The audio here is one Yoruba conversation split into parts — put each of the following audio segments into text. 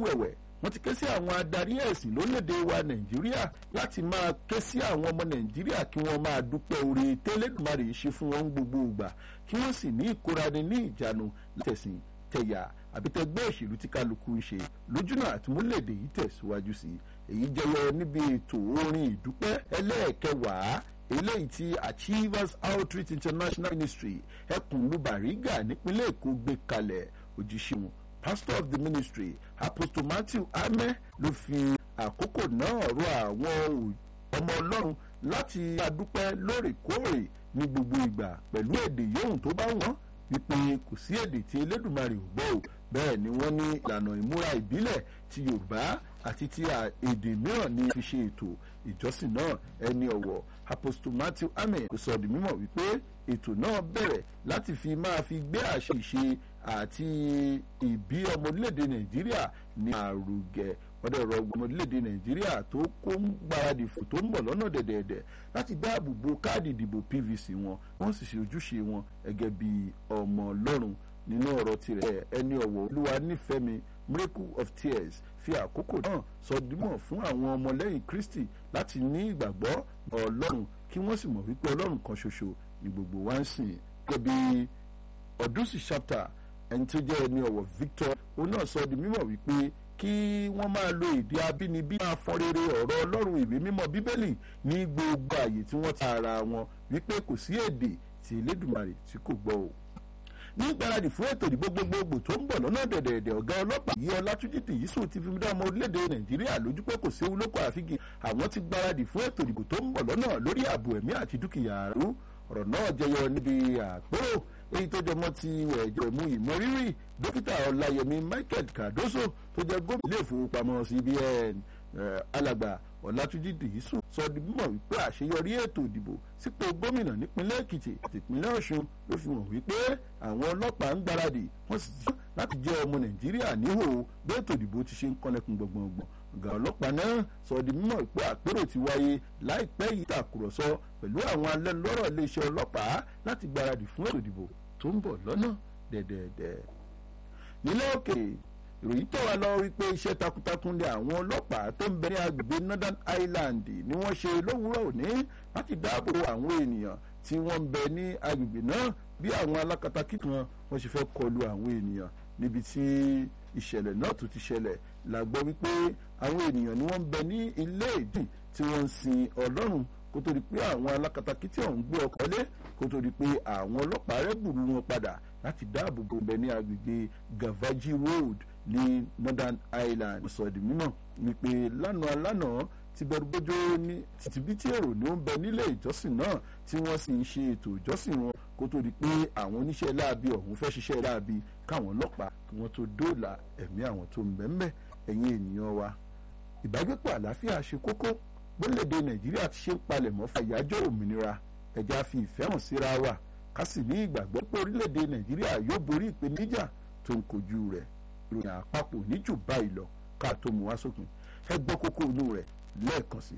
ẹ̀wẹ̀ wọ́n ti ké sí àwọn adarí ẹ̀sìn lórílẹ̀‐èdè wa nàìjíríà láti máa ké sí àwọn ọmọ nàìjíríà kí wọ́n máa dúpẹ́ oore tẹ́lẹ̀dùmarè ṣe fún wọn gbogbo ìgbà kí wọ́n sì ní ìkórani ní ìjánu látẹ̀sìn tẹ̀yà àbí tẹgbẹ́ òṣèlú tí kálukú ń ṣe lójúnà àtúmúlẹ̀dè yìí tẹ̀síwájú sí èyí jẹyọ níbi ètò orin ìdúpẹ́ ẹlẹ́ẹ̀kẹwàá eléyìí tí achievers outreach international ministry ẹkùnlú bàrígà nípínlẹ̀ èkó gbé kalẹ̀ òjíṣẹ́ wọn pastor of the ministry apostle matthew ame ló fi àkókò náà rọ àwọn ọmọ ọlọ́run láti adúpẹ́ lóòrèkóòrè ní gbogbo ìgbà pẹ̀lú èdè yòówù tó bá wọ́n wípé kò sí èdè tí elédùnmarè ò gbọ́ ò bẹ́ẹ̀ ni wọ́n ní ìlànà ìmúra ìbílẹ̀ ti yorùbá àti ti èdè mìíràn ní fi ṣe ètò ìjọsìn náà ẹni ọ̀wọ̀ apostle matthew amen kò sọ di mímọ̀ wípé ètò náà bẹ̀rẹ̀ láti fi máa fi gbé àṣẹ ìṣe àti ìbí ọmọ orílẹ̀-èdè nàìjíríà ní àrùgẹ̀ ọdẹ ọ̀rọ̀ ọmọ orílẹ̀-èdè nàìjíríà tó kó ń gbáradì fò tó ń bọ̀ lọ́nà dẹ̀dẹ̀dẹ̀ láti dáàbò bo káàdì ìdìbò pvc wọn wọ́n sì ṣe ojúṣe wọn gẹ́gẹ́ bí ọmọ ọlọ́run nínú ọ̀rọ̀ tirẹ̀ ẹni ọ̀wọ̀ olúwa nífẹ̀ẹ́ mi miracle of tears fi àkókò náà sọ dímọ̀ fún àwọn ọmọlẹ́yìn kristi láti ní ìgbàgbọ́ ọlọ́run kí wọ́n sì mọ̀ wípé ọlọ́run kan ṣoṣo ni gbogbo wa ń sìn gẹ́gẹ́ bí ọdúnsì chapter ẹni tó jẹ́ ẹni ọ̀wọ̀ victor òun náà sọ di mímọ̀ wípé kí wọ́n máa lo èdè abínibí máa fọ́n rere ọ̀rọ̀ ọlọ́run ìwé mímọ́ bíbélì ní gbogbo àyè tí wọ́n ta ara wọn wípé kò sí èdè tí elédùnmarè tí kò gbọ́ o ní ìgbáradì fún ètò ìdìbò gbogbogbò tó ń bọ̀ lọ́nà dẹ̀dẹ̀dẹ̀ ọ̀gá ọlọ́pàá yìí ọlátúnjì tìyísù ti fi dá ọmọ orílẹ̀-èdè nàìjíríà lójú pé kò séwu lóko àfigi àwọn ti gbáradì fún ètò ìdìbò tó ń bọ̀ lọ́nà lórí ààbò ẹ̀mí àti dúkìá àrú ọ̀rọ̀ náà jẹyọ níbi àpérò èyí tó jẹmọ́ ti ẹ̀jẹ̀mú ìmọ̀rírì dókítà ọláyẹmí michael cardoso tó jẹ́ gómìnà ilé ìfowópamọ́ cbn alàgbà ọ̀làtúnjì dìísù sọ di mímọ̀ wípé àṣeyọrí ètò ìdìbò sípò gómìnà nípínlẹ̀ èkìtì àti ìpínlẹ̀ ọ̀ṣun ló fi hàn wípé àwọn ọlọ́pàá ń gbáradì wọ́n sì ti láti jẹ́ ọmọ nàìjíríà níhò bí ètò ìdìbò ti ṣe ń kọ́lẹ́kùn gbọ̀ngbọ̀ngbọ̀n ọ̀gá ọlọ́pàá náà sọ di mímọ̀ wípé àpérò ti wáyé láìpẹ́ yìí tàkùrọ̀sọ pẹ̀lú àwọn alẹ́nulọ́rọ̀ iléeṣẹ́ ọlọ́pàá láti gbáradì fún ètò ìdìbò tó ń bọ̀ lọ́nà dẹ̀dẹ̀dẹ̀ nílẹ̀ òkèèrè ìròyìn tó wà lọ wípé iṣẹ́ takuntakun lé àwọn ọlọ́pàá tó ń bẹ ní agbègbè northern ireland ni wọ́n ṣe lówùúrọ̀ òní láti dáàbò àwọn ènìyàn tí wọ́n ń bẹ ní agbègbè náà bí àwọn alákatakí kan wọ́n ṣe fẹ́ kọlu àwọn ènìyàn níbi tí ìṣẹ̀lẹ̀ náà tó ti ṣẹlẹ̀ la gbọ́ wípé àwọn ènìyàn ni wọ́n ń bẹ ní ilé ìdìn tí wọ́n ń sin ọlọ́run kó tó di pé àwọn alákatakí tí ọ̀hún gbé ọkọ̀ lé kó tó di pé àwọn ọlọ́pàá rẹ̀ gbùrú wọn padà láti dáàbò bo bẹ ní agbègbè gavaji road ní northern ireland sọ̀dì mímọ̀ wípé lánàá lánàá ti bẹ̀rù bójó ní tìtìbítì èrò ni ó ń bẹ nílé ìjọsìn náà tí wọ́n sì ń ṣe ètò ìjọsìn wọn kó tó di pé àwọn oníṣẹ́ láabi ọ̀hún fẹ́ ṣiṣẹ́ láabi káwọn ọlọ́pàá kí wọ́n tó dóòlà ẹ̀mí àwọn tó ń bẹ ńbẹ̀ ẹ̀yin ènìyàn wa ìbágbépọ̀ àlàáfíà ṣe kókó gbólóde nàìjíríà ti ṣe ń palẹ̀mọ́ fún àyájọ́ òmìnira ẹ̀já fi ìfẹ́ hàn síra wa ká sì ní ìgbàgbọ́ pé orílẹ̀-èdè nàìjíríà yóò borí ìpèníjà tó ń kojú rẹ̀ ìròyìn àpapọ̀ níjù báyìí lọ ká tó mú wá sókun ẹ gbọ́ kókó inú rẹ̀ lẹ́ẹ̀kan sí i.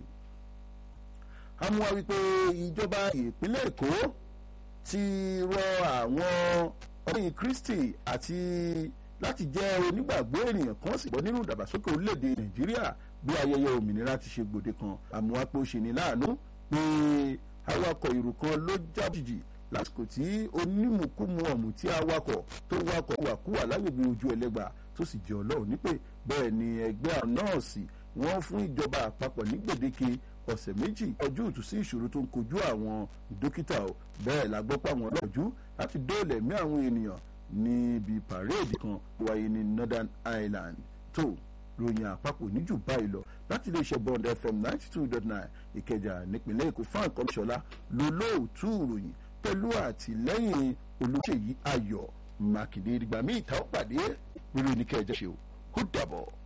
amúwa wípé ìjọba ìpínlẹ̀ èkó ti rọ àwọn ọmọlẹ́yìn kristi àti láti jẹ́ onígbàgbọ́ ènìyàn kan sì bọ́ nínú ìdàgbàsókè orílẹ̀-èdè nàìjíríà bí ayẹyẹ òmìnira ti ṣe gbòde kan àmúwa pé ó ṣe ní láàánú pé awakọ̀ ìrù kan ló jábìjì lásìkò tí onímùkúmu ọ̀mù tí awakọ̀ tó wakọ̀ wàkúwà lágbègbè ojú ẹlẹ́gbà tó sì jẹ́ ọlọ́run nípè bẹ́ẹ̀ ni ẹgbẹ́ àwọn nọ́ọ̀sì wọ́n fún ìjọba àpapọ̀ ní gbèdéke ọ̀sẹ̀ méjì ọjọ́ òtún sí ìṣòro tó ń kojú àwọn dókítà o bẹ́ẹ̀ la gbọ́ pé àwọn ọlọ́jú láti dóòlà ẹ̀mí àwọn ènìyàn níbi pàréèdì kan wáyé ní northern ireland tó ròyìn àpapọ̀ níjù báyìí lọ láti iléeṣẹ́ bond fm ninety two dot nine ìkẹjà nípìnlẹ̀ èkó fún àkọlùṣọ́lá lólóòtú ìròyìn pẹ̀lú àtìlẹ́yìn olóṣèyí ayọ̀ mákindé ìgbà míì tá ó pàdé lórí oníkẹ́ ẹ̀jẹ̀ ṣe ó dàbọ̀.